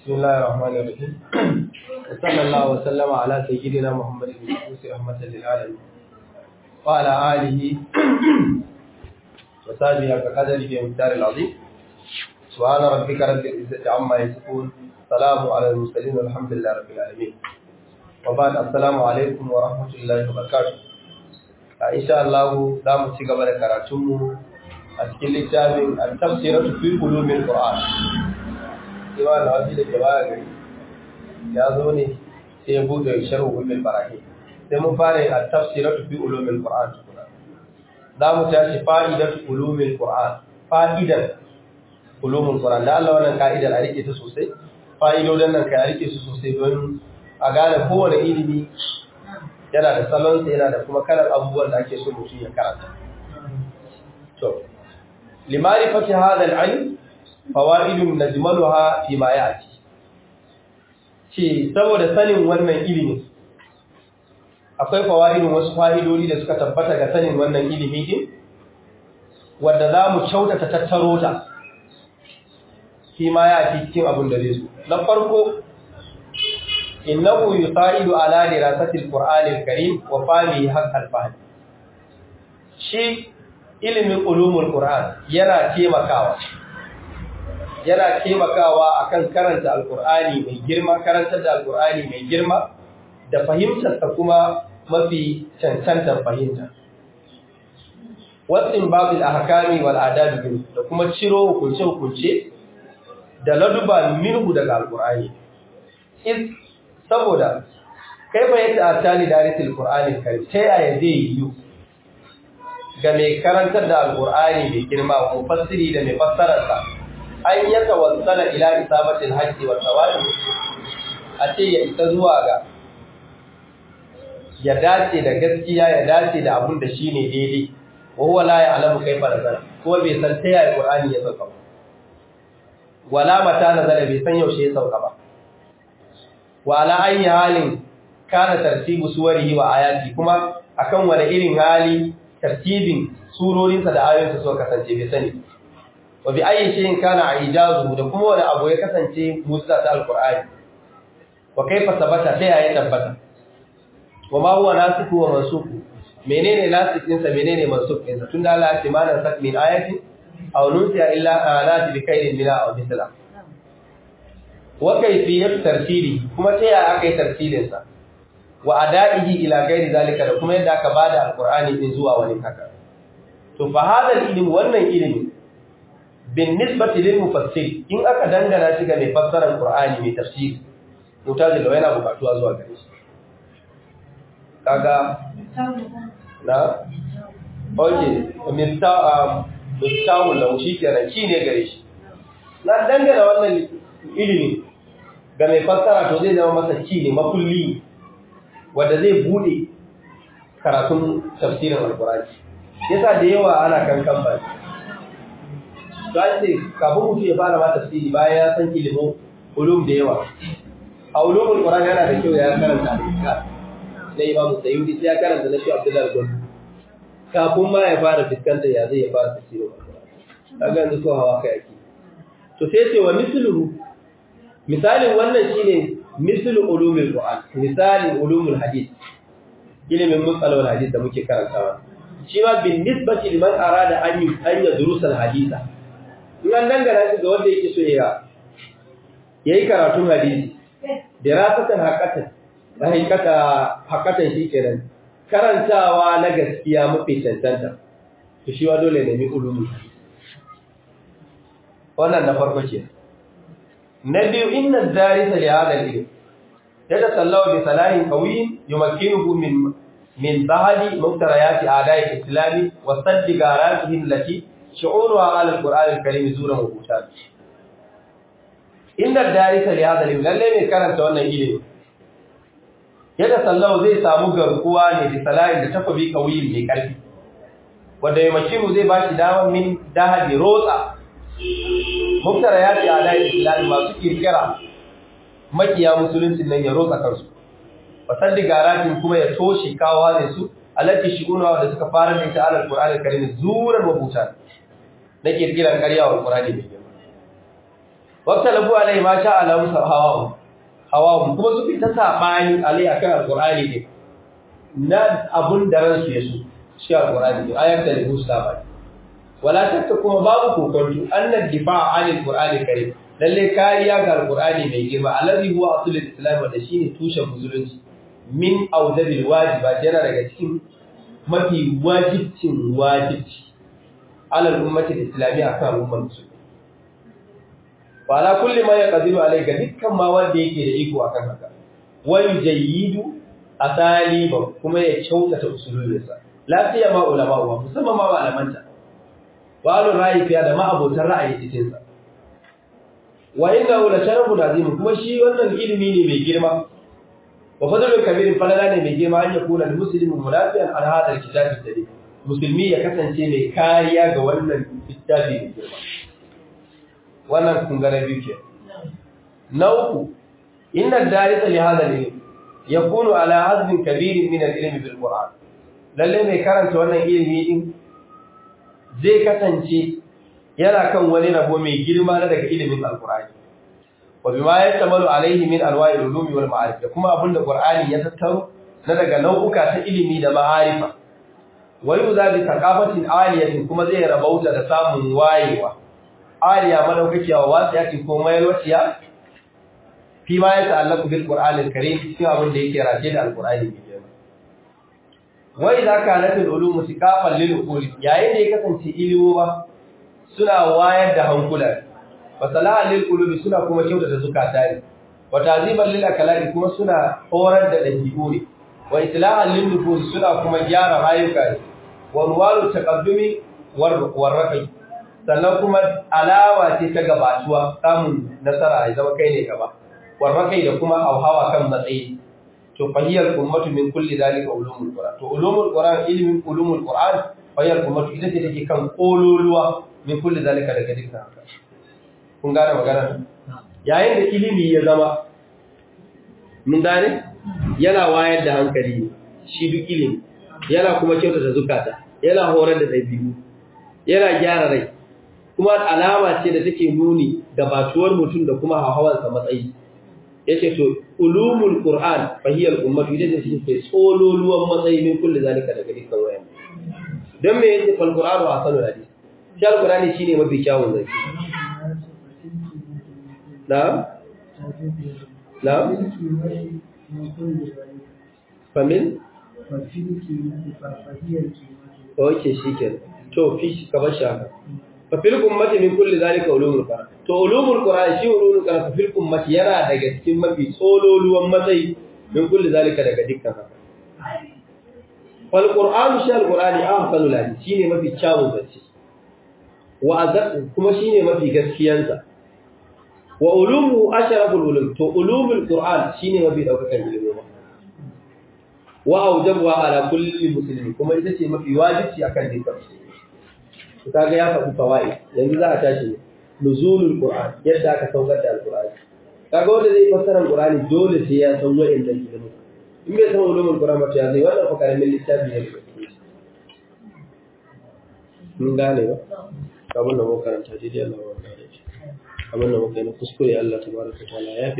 بسم الله الرحمن الرحيم وصلى الله وسلم على سيدنا محمد المبعوث رحمة للعالمين وعلى آله وصحبه كقدره ومقدار العظيم سبحان ربك رب العزة عما يصفون سلام على المرسلين والحمد لله رب العالمين وبعد السلام عليكم ورحمة الله وبركاته إن شاء الله دام تشيغا بركاته a cikin littafin al-tafsiratu fi ulumil qur'an cewa da wasu da ke baya gari ya zo ne sai ya bude sharhu ulumil barahi sai mun fara yin al-tafsiratu fi ulumil qur'an za mu tashi fa'idatu ulumil qur'an fa'idan ulumul qur'an da Allah wannan ka'idar a rike ta sosai fa'idodin nan ka rike su sosai don a gane kowane ilimi yana da salonsa yana da kuma kalar abubuwan da ake so mutum ya karanta to لمعرفة هذا العلم فوائد نجملها فيما يأتي ce saboda sanin wannan ilimi akwai fawaidin wasu fa'idodi da suka tabbata ga sanin wannan ilimi din wanda za mu kyautata tattaro ta shi ma ya ci cikin abin da zai so na farko innahu yusaidu ala dirasati alqur'ani alkarim wa fahmihi haqqal fahm shi ilimin ulumul Qur'an yana taimakawa yana taimakawa akan karanta alqur'ani mai girma karantar da alqur'ani mai girma da fahimtar ta kuma mafi cancantar fahimta wasin babil ahkami wal adab da kuma ciro hukunce hukunce da laduba minhu daga alqur'ani is saboda kaifa yata atali darisil qur'ani kai ta yaya zai yi ga mai karantar da alkur'ani mai girma ko fasiri da mai fassararsa an ya tawassala ila isabatil haqqi wa sawabi a ce ya isa zuwa ga ya dace da gaskiya ya dace da abun da shine daidai wa huwa la ya'lamu kayfa nazala kuma bai san ta yaya qur'ani ya sauka ba wala mata nazala bai san yaushe ya sauka ba wa ala ayyi halin kana tartibu suwarihi wa ayati kuma akan wani irin hali tartibin surorinsa da ayoyinsa suka kasance bai sani wa bi ayyi shay'in kana ijazu da kuma wani abu ya kasance mu'jiza ta alqur'ani wa kaifa sabata sai ya tabbata wa ma huwa nasikhu wa mansukhu menene nasikhin sa menene mansukhin sa tunda Allah ya ce mana sak min ayati aw nusiya illa alati bi khairin mina aw mithla wa kayfiyat tartili kuma sai ya akai tartilin sa wa ada'ihi ila ghairi zalika da kuma yadda aka bada alqur'ani din zuwa wani haka to fa hadal ilmi wannan ilmi bin nisbati lil mufassir in aka dangana shi ga mai fassara alqur'ani mai tafsiri mutazil da yana bukatuwa zuwa gare shi kaga na oke mifta miftahu lahu shikenan ki ne gare shi na dangana wannan ilimi ga mai fassara to zai zama masa ki ne makulli wanda zai bude karatun tafsirin alkurani yasa da yawa ana kankan ba to an ce kafin mutum ya fara ma tafsiri bayan ya san ilimin ulum da yawa a ulumul qur'ani yana da kyau ya karanta al-iskar na imam sayyidi sai ya karanta na shi abdullahi gon kafin ma ya fara fiskanta ya zai ya fara tafsirin alkurani kaga yanzu ko hawa kai ake to sai ce wa misluhu misalin wannan shine mislu ulumul qur'an misalin ulumul hadith ilimin musalawal hadith da muke karantawa shi ma bin nisbati liman arada an yi an yadrusa haditha in an dangana shi ga wanda yake so ya yayi karatun hadisi dirasatan haqqatan da hakikata haqqatan shi kenan karantawa na gaskiya mafi cancanta to shi wa dole ne mi ulumul hadith wannan na farko kenan na biyu inna darisa li hadha al-ilm yatasallaw bi salahin qawiy yumakkinuhu min min ba'di muftarayat a'da'i al-islam wa sadd garatihi allati shu'uruha ala al-qur'an al-karim zuran wa butan inna darisa li hadha al-ilm lalle ne karanta wannan ilimi yatasallaw zai samu garkuwa ne bi salahin da takobi qawiy mai karfi wanda yumakkinu zai bashi dama min dahadi rotsa muftara ya ce alayi islami masu kirkira makiya musuluncin nan ya rotsa kansu wasan digaratin kuma ya toshe kawo ne su alati shi'una da suka fara da ita alal qur'anil karim zuran mabuta na kirkiran ƙarya wa qur'ani mai girma wata labu alai ma sha Allah musa hawa hawa kuma su fita sabani alai akan alqur'ani ne na abun da ransu ya so shi alqur'ani ne ayat da musa sabani wala takka kuma babu kokonto annad difa' anil qur'ani karim lalle kariya ga alqur'ani mai girma allazi huwa aslul islam da shine tushen musulunci min audabil wajibat yana daga cikin mafi wajibcin wajibci alal ummati islamiyya akan ummar musulmi wa ala kulli ma yaqdiru alayka dukkan ma wanda yake da iko akan haka wa yujayyidu asaliba kuma ya kyautata usulunsa lafiya ma ulama wa musamman ma malamanta wa alu ra'yi fiya da ma abotan ra'ayi cikin sa wa innahu la sharafun azim kuma shi wannan ilimi ne mai girma wa fadlul kabir falala ne mai girma an yakuna muslimun munafiyan an hada alkitab alkarim musulmi ya kasance mai kariya ga wannan littafi mai girma wannan kun ga biyu ke na uku inna darisa li hada ilm yakunu ala hazbin kabir min al-ilm bil qur'an lalle mai karanta wannan ilimi din zai kasance yana kan wani rabo mai girma na daga ilimin alqur'ani wa bima yatamalu alaihi min alwa'il ulumi wal ma'arif da kuma abinda qur'ani ya tattaro na daga nau'uka ta ilimi da ma'arifa wa yuza bi thaqafatin aliyatin kuma zai rabauta da samun wayewa aliya madaukakiya wa wasiyati ko mayalwaciya fi ma ya ta'allaqu bil qur'ani al-karim cikin abin da yake race da alqur'ani mai girma wa idza kanat al-ulum siqafan lil uqul yayin da ya kasance ilimowa suna wayar da hankula wa salahan lil qulubi suna kuma kyautata zukata ne wa taziban lil akalai kuma suna horar da dabi'u ne wa islahan lil nufus suna kuma gyara rayuka ne wa ruwalu taqaddumi war raqi sannan kuma alawa ce ta gabatuwa samun nasara ya zama kai ne gaba war raqi da kuma hauhawa kan matsayi to fahiyar ummatu min kulli dalika ulumul qur'an to ulumul qur'an ilmin ulumul qur'an fahiyar ummatu ita ce take kan kololuwa min kulli dalika daga dukkan haka kun gane magana yayin da ilimi ya zama mun gane yana wayar da hankali shi duk ilimi yana kuma kyautata zukata yana horar da dabi'u yana gyara rai kuma alama ce da take nuni da batuwar mutum da kuma hawansa matsayi yace to ulumul qur'an fahiyal ummatu idan shi ke tsololuwan matsayi min kulli zalika daga dukkan wayan dan me yace fal qur'anu asalul hadith shi alqur'ani shine mafi kyawun zaki na na famin oke shikenan to fi ka bar shaka fa fil ummati min kulli zalika ulumul qur'an to ulumul qur'an shi ulumul qur'an fa fil ummati yana daga cikin mafi tsololuwan matsayi min kulli zalika daga dukkan haka fal qur'an shi al qur'ani ahsanul hadith shine mafi kyawun zance wa azab kuma shine mafi gaskiyansa wa ulumu asharaful ulum to ulumul qur'an shine mafi daukakan ilimi wa aujabuha ala kulli muslimin kuma ita ce mafi wajibi akan dukkan musulmi to kaga ya faɗi fawaid yanzu za a tashi ne nuzulul qur'an yadda aka saukar da alqur'ani kaga wanda zai fassara alqur'ani dole sai ya san wa'inda ilimi in bai san ulumul qur'an ba to ya zai wannan fa karamin littafi ne mun gane ba abin da muka karanta daidai Allah wa gane abin da muka yi na kuskure Allah tabaraka ta'ala ya